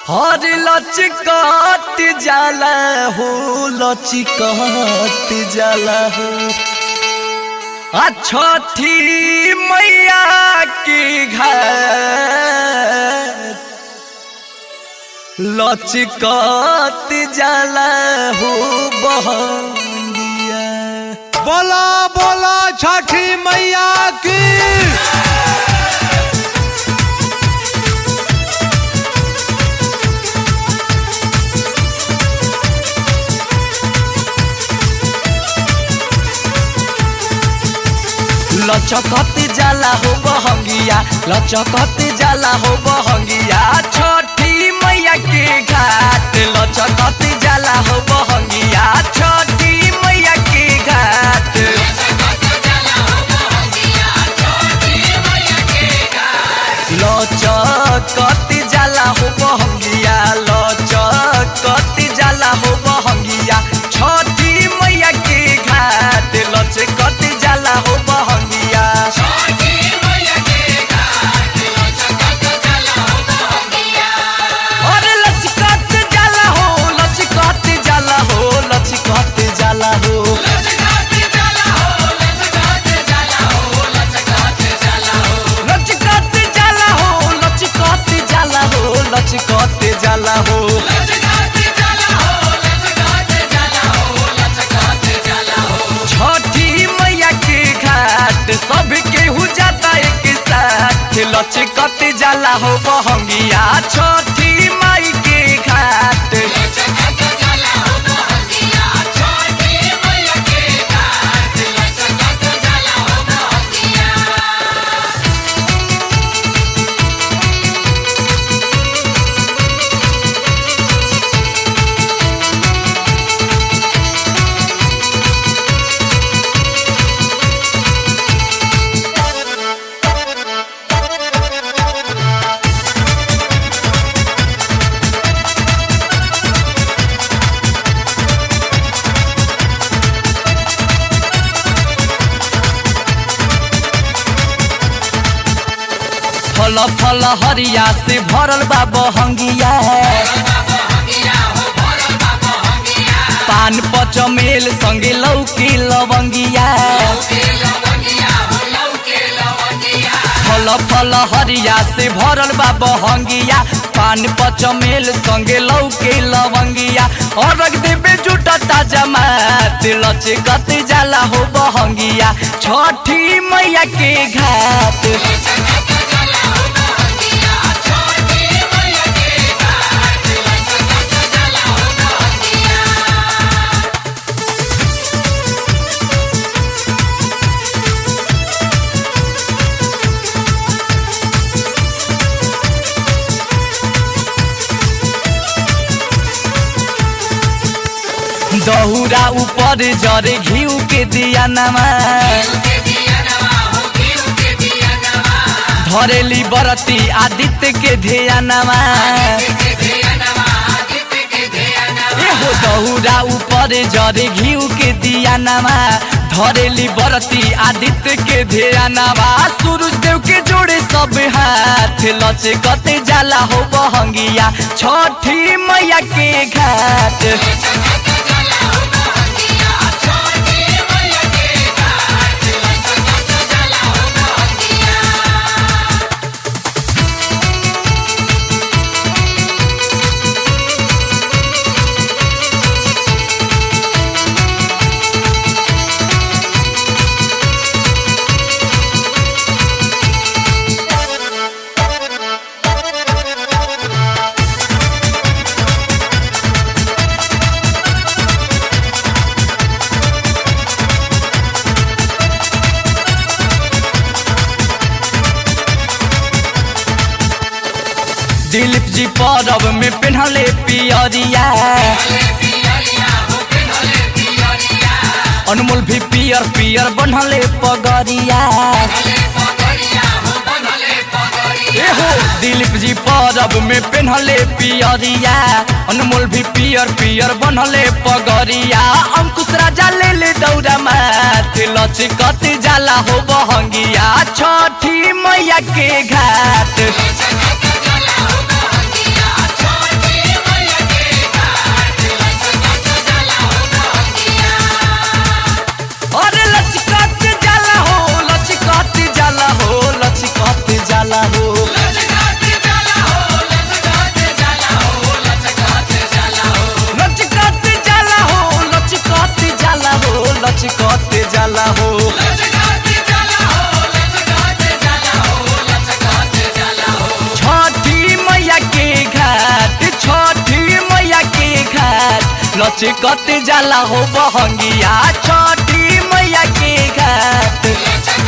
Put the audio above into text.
हर लचकत जाला हो लचकत जाला हो आ छठी मैया की घर लचकत जाला हो बहनिया बोला बोला छठी मैया की लचकत जाला हो बहंगिया लचकत जाला हो बहंगिया छठी मैया के घाट लचकत जाला हो बहंगिया छठी मैया के घाट लचकत जाला हो बहंगिया लचकत जाला हो बहंगिया छठी मैया के घाट लचकत जाला हो बहंगिया अरे लचकत जाला हो लचकत जाला हो लचकत जाला हो लचकत जाला हो लचकत जाला हो लचकत जाला हो छठी मैया के घाट सब केहू जाता एक साथ लचकत जाला हो बहंगिया छठी माई के घाट फल फल हरिया से भरल बा बहंगिया पान पचमेल संगे लौकी लवंगिया फल फल हरिया से भरल बा बहंगिया पान पचमेल संगे लौके लवंगिया और रख देबे जुटता जमात लचकत जाला हो बहंगिया छठी मैया के घाट दहुरा ऊपर जरे घिउ के दिया नमा धरेली बरती आदित्य के धिया नमा एहो दहुरा ऊपर जरे घिउ के दिया नमा धरेली बरती आदित्य के धिया नमा सूरज देव के जोड़े सब हाथ लचकत जाला हो बहंगिया छठी मैया के घाट दिलीप जी परब में पेन्हले पियरिया अनमोल भी पियर पियर बनले पगरिया एहो दिलीप जी परब में पेन्हले पियरिया अनमोल भी पियर पियर बनले पगरिया अंकुश राजा ले ले दौरा माथ लचकत जाला हो बहंगिया छठी मैया के घाट Thank you. लचकत जाला हो बहंगिया छठी मैया के घाट